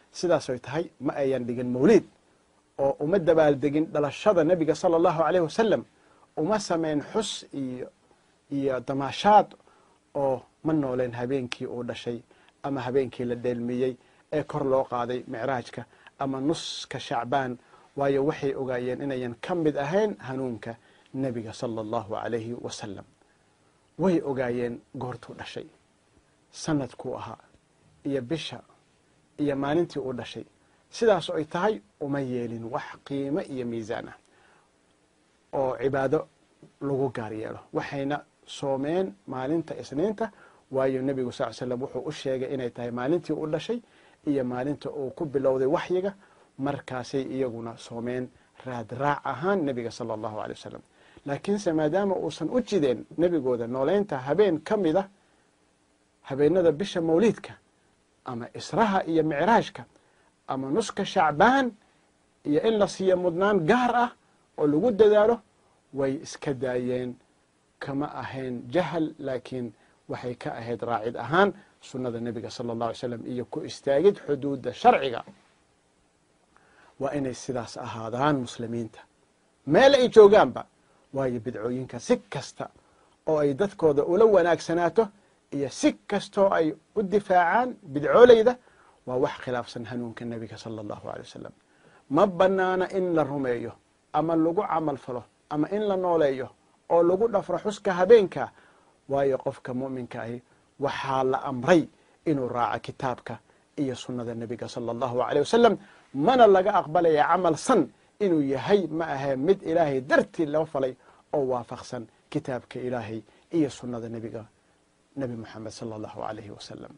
sidaasoy tahay ma ayan dhigin mawliid oo uma dabaaldegin dhalashada nebiga sala allahu aleyh wasalam uma sameyn xus iyo iyo damaashaad oo ma nooleen habeenkii uu dhashay ama habeenkii la dheelmiyey ee kor loo qaaday micraajka ama nuska shacbaan waayo waxay ogaayeen inayan ka mid ahayn hanuunka nebiga sala allahu alayhi wasalam way ogaayeen goortuu dhashay sanadkuu ahaa iyo bisha iyo maalintii uu dhashay sidaas ay tahay uma yeelin wax qiimo iyo miisaan ah oo cibaado lagu gaar yeelo waxayna soomeen maalinta isniinta waayo nebigu sal slam wuxuu u sheegay inay tahay maalintii uu dhashay iyo maalinta uu ku bilowday waxyiga markaasay iyaguna soomeen raadraac ahaan nebiga sala allahu aley wasalam laakiinse maadaama uusan u jideen nebigooda nooleynta habeen ka mid a habeenada bisha mawliidka ama israha iyo micraajka ama nuska shacbaan iyo in la siiyo mudnaan gaar ah oo lagu dadaalo way iska daayeen kama ahayn jahal laakiin waxay ka ahayd raacid ahaan sunnada nebiga sala allahu alay slam iyo ku istaagid xuduudda sharciga waa inay sidaas ahaadaan muslimiinta meel ay joogaanba waayo bidcooyinka si kasta oo ay dadkooda ula wanaagsanaato iyo si kastoo ay u difaacaan bidcooleyda waa wax khilaafsan hanuunka nebiga sala allahu alay wasalam ma banaana in la rumeeyo ama lagu camal falo ama in la nooleeyo oo lagu dhafro xuska habeenka waayo qofka mu'minka ahi waxaa la amray inuu raaco kitaabka iyo sunnada nebiga sala allahu aleyh wasalam mana laga aqbalaya camal san inuu yahay ma ahee mid ilaahay dartii loo falay oo waafaqsan kitaabka ilaahay iyo sunnada nebiga nebi moxamed sala allahu alayhi wasalam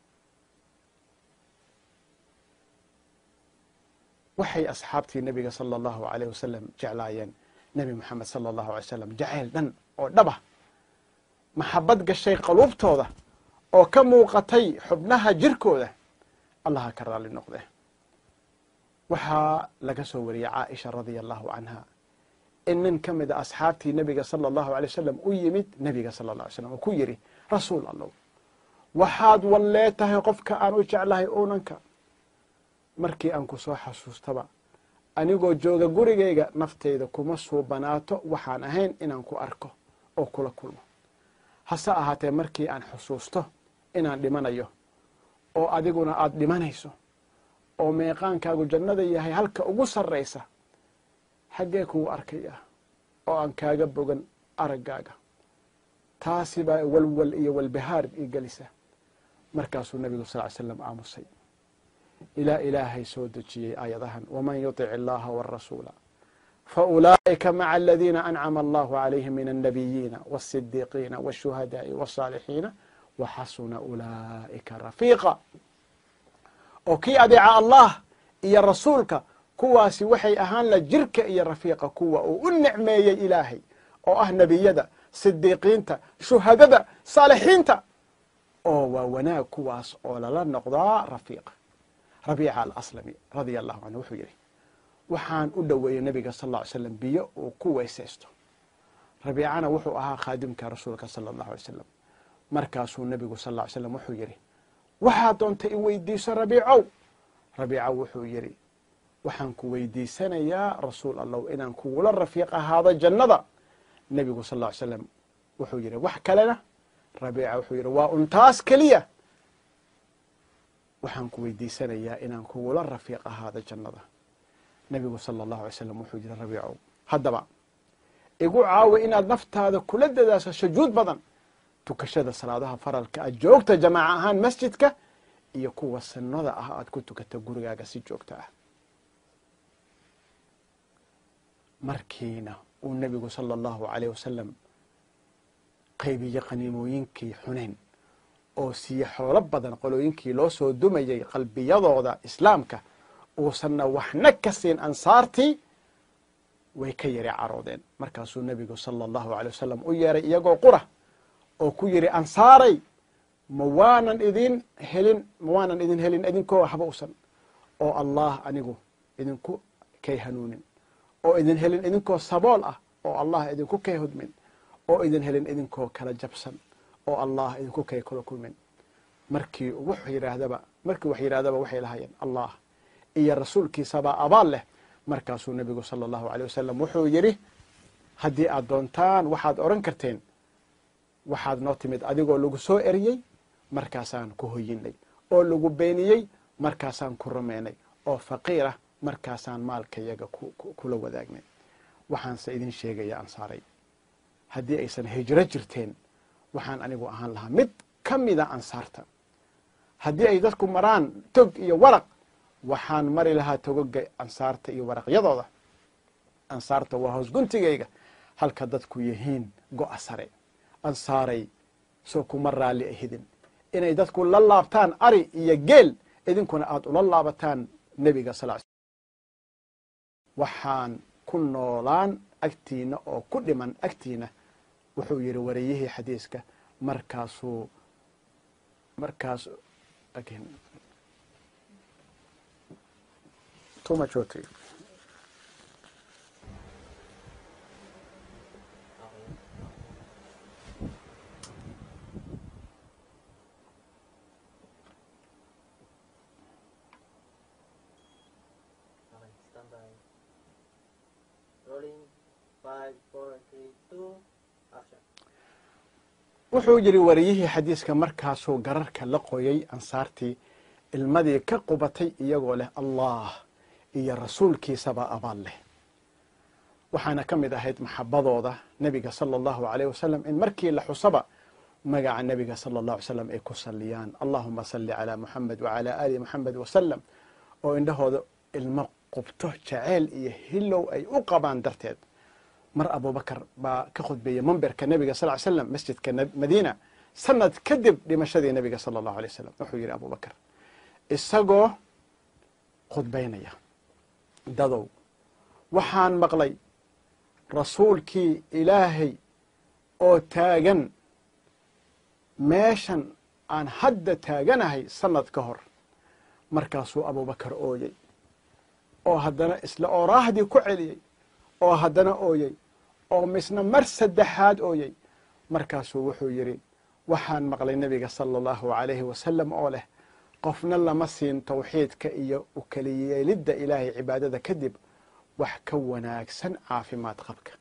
waxay asxaabtii nebiga sala allahu alayh wasalam jeclaayeen nebi moxamed sala allahu alay slam jacayl dhan oo dhaba maxabad gashay qaluubtooda oo ka muuqatay xubnaha jirkooda allaha ka raalli noqde waxaa laga soo wariyey caaisha radia allahu canha in nin ka mid a asxaabtii nebiga sala allahu alay wasalam u yimid nebiga sala alla alay slam oo ku yidhi rasuul allow waxaad wallee tahay qofka aan u jeclahay unanka markii aan ku soo xasuustaba anigoo jooga gurigayga nafteyda kuma suubanaato waxaan ahayn inaan ku arko oo kula kulmo hase ahaatee markii aan xusuusto inaan dhimanayo oo adiguna aada dhimanayso oo meeqaankaagu jannada yahay halka ugu sarraysa xaggee kugu arkaya oo aan kaaga bogan araggaaga taasi baa walwal iyo walbahaar ii gelisa markaasuu nebigu sal ly slam aamusay ilaa ilaahay soo dejiyey aayadahan waman yuطic اllaha wاrasuula faulaa'ika maca aladiina ancama allahu calayhim min الnabiyiina wالsidiiqiina wالshuhadaaءi wالصaalixiina waxasuna ulaa'ika rafiiqa oo kii adeeca allah iyo rasuulka kuwaasi waxay ahaan la jirka iyo rafiiqa kuwa uu u nicmeeyey ilaahay oo ah nebiyada sidiiqiinta shuhadada saalixiinta oo waa wanaag kuwaas oo lala noqdaa rafiiqa rabiica alaslami radia allahu canhu wuxuu yidhi waxaan u dhoweeyey nebiga sal lla ly slam biyo uu ku weysaysto rabiicana wuxuu ahaa khaadimka rasuulka sala allahu alay slam markaasuu nebigu sal lla ly slam wuxuu yidhi waxaad doontay i weydiiso rabiicow rabiica wuxuu yidhi waxaan ku weydiisanayaa rasuul allow inaan kugula rafiiq ahaado jannada nebigu sal ll ly slam wuxuu yidhi wax kalena rabiica wuxuu yidhi waa untaas keliya waxaan ku weydiisanayaa inaan kugula rafiiq ahaado jannada nebigu sala allahu alay slam wuxuu yidhi rabiicow haddaba igu caawi inaad naftaada kula dadaasho sujuud badan tukashada salaadaha faralka aad joogta jamaaca ahaan masjidka iyo kuwa sunnada ah aad ku tukato gurigaaga si joogta ah markiina uu nebigu sala allahu alayh wasalam qaybiye qaniimooyinkii xunayn oo siiye xoolo badan qolooyinkii loo soo dumayey qalbiyadooda islaamka uusanna waxna ka siin ansaartii way ka yari caroodeen markaasuu nebigu sala allahu alay wasalam u yeeray iyagoo qura oo ku yidhi ansaaray ma waanan idin helin ma waanan idin helin idinkoo habausan oo allah anigu idinku kay hanuunin oo idin helin idinkoo sabool ah oo allah idinku kay hodmin oo idin helin idinkoo kala jabsan oo allah idinku kay kula kulmin markii wuxuu yidhaahdaba markii wax yidhahdaba waxay lahaayeen allah iyo rasuulkiisabaa abaal leh markaasuu nebigu sala allahu aleyh wasalam wuxuu yidhi haddii aad doontaan waxaad odhan karteen waxaad noo timid adigoo lagu soo eriyey markaasaan ku hoyinay oo lagu beeniyey markaasaan ku rumaynay oo faqiirah markaasaan maalkayaga kula wadaagnay waxaanse idin sheegaya ansaaray haddii aysan hijro jirteen waxaan anigu ahaan lahaa mid ka mida ansaarta haddii ay dadku maraan tog iyo waraq waxaan mari lahaa togoga ansaarta iyo waraqyadooda ansaarta waa hoos guntigayga halka dadku yihiin go'a sare ansaaray soo kuma raalli ahidin inay dadku la laabtaan ari iyo geel idinkuna aada ula laabataan nebiga sal waxaan ku noolaan agtiina oo ku dhiman agtiina wuxuu yidhi wariyihii xadiiska markaasuu markaas wuxuu yidhi wariyihii xadiiska markaasuu gararka la qoyay ansaartii ilmadii ka qubatay iyagoo leh allah iyo rasuulkiisaba abaal leh waxaana ka mid ahayd maxabadooda nebiga sala allahu aleyh wasalam in markii la xusaba magaca nebiga sala allahu alay slam ay ku saliyaan allahuma salli calaa muxamed wacalaa aali muxamed wasalam oo indhahooda ilmo qubto jaceyl iyo hilow ay u qabaan darteed mar abubakar baa ka khudbeeyey mamberka nebiga sal ly slam masjidka madiina sanad kadib dhimashadii nebiga sala allahu alay wasalam wuxuu yidhi abubakar isagoo khudbaynaya dadow waxaan maqlay rasuulkii ilaahay oo taagan meeshan aan hadda taaganahay sanad ka hor markaasuu abubakar ooyey oo haddana isla ooraahdii ku celiyey oo haddana ooyey oo misna mar saddexaad ooyey markaasuu wuxuu yidhi waxaan maqlay nebiga sala allahu alayhi wasalam oo leh qofna lama siin tawxiidka iyo u keliyeelidda ilaahay cibaadada kadib wax ka wanaagsan caafimaad qabka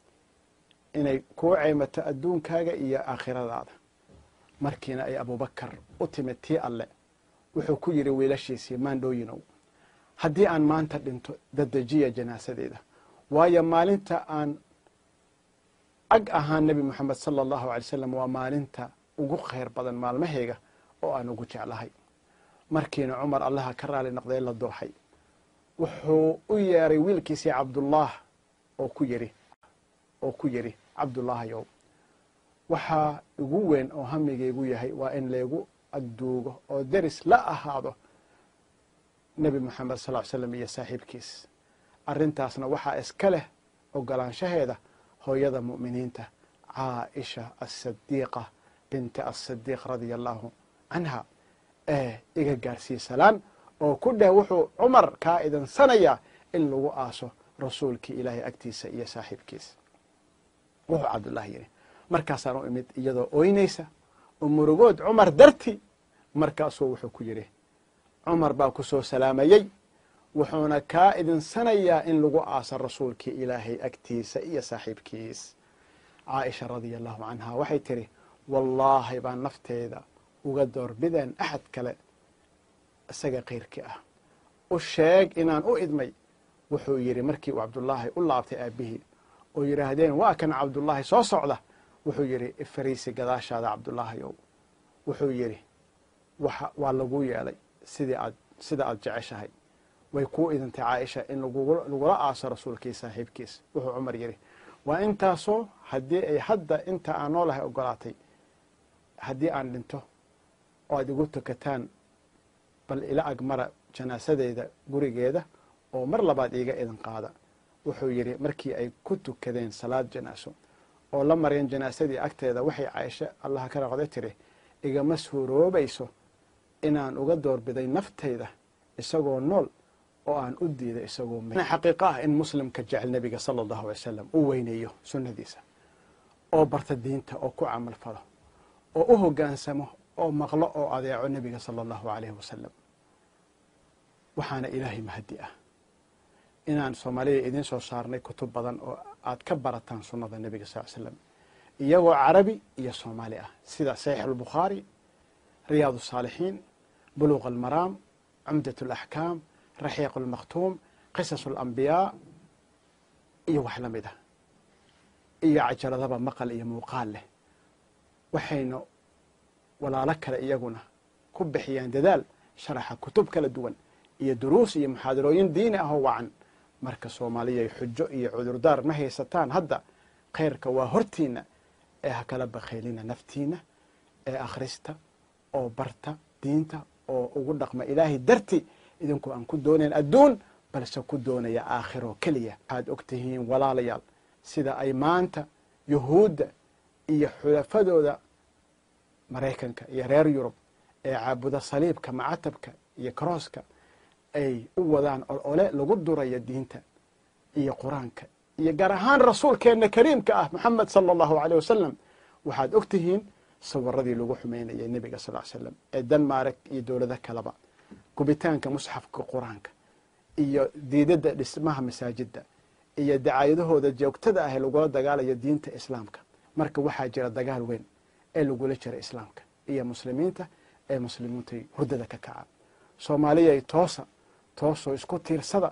inay kuu ceymato adduunkaaga iyo aakhiradaada markiina ay abubakar u timid tii alle wuxuu ku yidhi wiilashiisii maandhooyinow haddii aan maanta dhinto dadejiya janaasadeeda waayo maalinta aan ag ahaan nebi moxamed sala allahu alay slam waa maalinta ugu khayr badan maalmahayga oo aan ugu jeclahay markiina cumar allaha ka raali noqday la dooxay wuxuu u yeeray wiilkiisii cabdullah oo ku yidhi oo ku yidhi cabdullaahayow waxaa igu weyn oo hamigaygu yahay waa in laygu agduugo oo deris la ahaado nebi moxamed sal ly slam iyo saaxiibkiis arrintaasna waxaa iska leh ogolaanshaheeda hooyada mu'miniinta caaisha asadiiqa binti asadiiq radia allahu canha ee iga gaarsii salaan oo ku dheh wuxuu cumar kaa idansanayaa in lagu aaso rasuulkii ilaahay agtiisa iyo saaxiibkiisa wuxuu cabdullaahi yidhi markaasaan u imid iyadoo ooynaysa oo murugood cumar darti markaasuu wuxuu ku yidhi cumar baa ku soo salaamayey wuxuuna kaa idinsanayaa in lagu aaso rasuulkii ilaahay agtiisa iyo saaxiibkiis caaisha radia allahu canha waxay tidhi wallaahi baan nafteeda uga doorbideen axad kale isaga kayrkii ah u sheeg inaan u idmay wuxuu yidhi markii uu cabdullaahi u laabtay aabbihii oo yidhaahdeen waa kan cabdullaahi soo socda wuxuu yidhi ifariisi gadaashaada cabdullaahayow wuxuu yidhi waa laguu yeelay sidii aad sida aad jeceshahay way kuu idintay caaisha in lagula aaso rasuulkii saaxiibkiis wuxuu cumar yidhi waa intaasoo haddii ay hadda inta aan noolahay ogolaatay haddii aan dhinto oo aad igu tukataan bal ila agmara janaasadeyda gurigeeda oo mar labaad iiga idin qaada wuxuu yidhi markii ay ku tukadeen salaad janaaso oo la mareen janaasadii agteeda waxay caaisho allaha ka raqday tiri igama suuroobayso inaan uga doorbiday naftayda isagoo nool oo aan u diiday isagoo xaqiiqo ah in muslimka jecel nebiga sala allahu alay salam u weyneeyo sunnadiisa oo barta diinta oo ku camal falo oo u hoggaansamo oo maqlo oo adeeco nebiga sala allahu alayhi wasalam waxaana ilaahay mahadi ah inaan soomaalida idiin soo saarnay kutub badan oo aad ka barataan sunnada nebiga sal l slam iyagoo carabi iyo soomaali ah sida saxiix albukhaari riyaad الsaalixiin buluq almaraam cumdaة اlaxkaam raxiiq اlmakhtuum qisas اlambiyaa iyo wax la mid ah iyo cajaladaba maqal iyo muuqaal leh waxaynu walaalo kale iyaguna ku bixiyaan dadaal sharaxa kutub kala duwan iyo duruus iyo muxaadarooyin diini ah oo wacan marka soomaaliyay xujo iyo cudurdaar ma haysataan hadda khayrka waa hortiina ee ha kala bakhaylina naftiina ee akhrista oo barta diinta oo ugu dhaqma ilaahay darti idinku aan ku doonayn adduun balse ku doonaya aakhiro keliya waxaad og tihiin walaalayaal sida ay maanta yuhuudda iyo xulafadooda maraykanka iyo reer yurub ee caabuda saliibka macatabka iyo karooska ay u wadaan olole lagu durayo diinta iyo qur-aanka iyo gaar ahaan rasuulkeenna kariimka ah moxamed sala allahu aleyh wasalam waxaad og tihiin sawiradii lagu xumeynayay nebiga sal l slam ee denmark iyo dowlado kaleba gubitaanka musxafka qur-aanka iyo diidadda dhismaha masaajidda iyo dacaayadahooda joogtada ah ee lagula dagaalayo diinta islaamka marka waxaa jira dagaal weyn ee lagula jira islaamka iyo muslimiinta ee muslimiintay hurdada ka kacaan soomaaliyay toosa toosoo isku tiirsada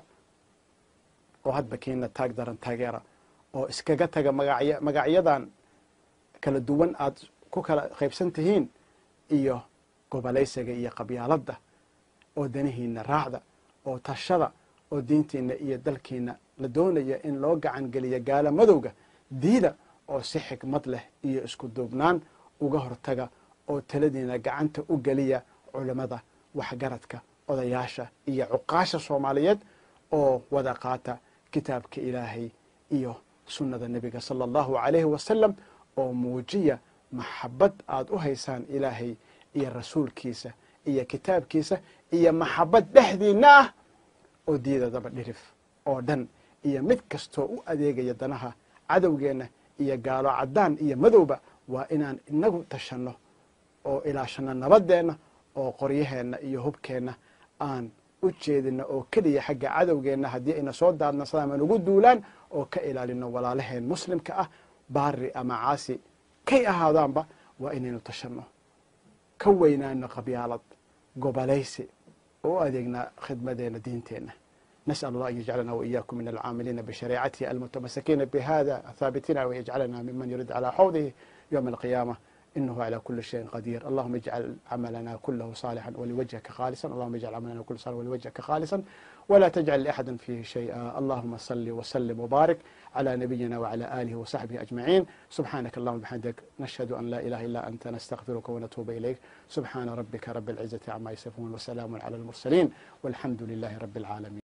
oo hadba kiina taag daran taageera oo iskaga taga magacy magacyadan kala duwan aad ku kala qaybsan tihiin iyo gobolaysiga iyo qabyaaladda oo danihiina raacda oo tashada oo diintiina iyo dalkiina la doonaya in loo gacan geliya gaala madowga diida oo si xikmad leh iyo isku duubnaan uga hortaga oo taladiina gacanta u geliya culammada waxgaradka odayaasha iyo cuqaasha soomaaliyeed oo wada qaata kitaabka ilaahay iyo sunnada nebiga sala allahu alayhi wasalam oo muujiya maxabad aad u haysaan ilaahay iyo rasuulkiisa iyo kitaabkiisa iyo maxabad dhexdiina ah oo diidadaba dhirif oo dhan iyo mid kastoo u adeegaya danaha cadowgeenna iyo gaalo caddaan iyo madowba waa inaan inagu tashanno oo ilaashanno nabadeenna oo qoryaheenna iyo hubkeenna aan u jeedino oo keliya xagga cadowgeenna haddii ayna soo daadnasadaan aan ugu duulaan oo ka ilaalino walaalaheen muslimka ah baari ama caasi kay ahaadaanba waa inaynu tashanno ka weynaano qabyaalad gobolaysi oo u adeegnaa khidmadeena diinteenna نسأل الله أن يجعلنا وإياكم من العاملين بشريعته المتمسكين بهذا ثابتين ويجعلنا ممن يرد على حوضه يوم القيامة إنه على كل شيء قدير اللهم اجعل عملنا كله صالحا ولوجهك خالصا اللهم اجعل عملنا كله صالحا ولوجهك خالصا ولا تجعل لأحد فيه شيئا اللهم صل وسلم وبارك على نبينا وعلى آله وصحبه أجمعين سبحانك اللهم وبحمدك نشهد أن لا إله إلا أنت نستغفرك ونتوب إليك سبحان ربك رب العزة عما يصفون وسلام على المرسلين والحمد لله رب العالمين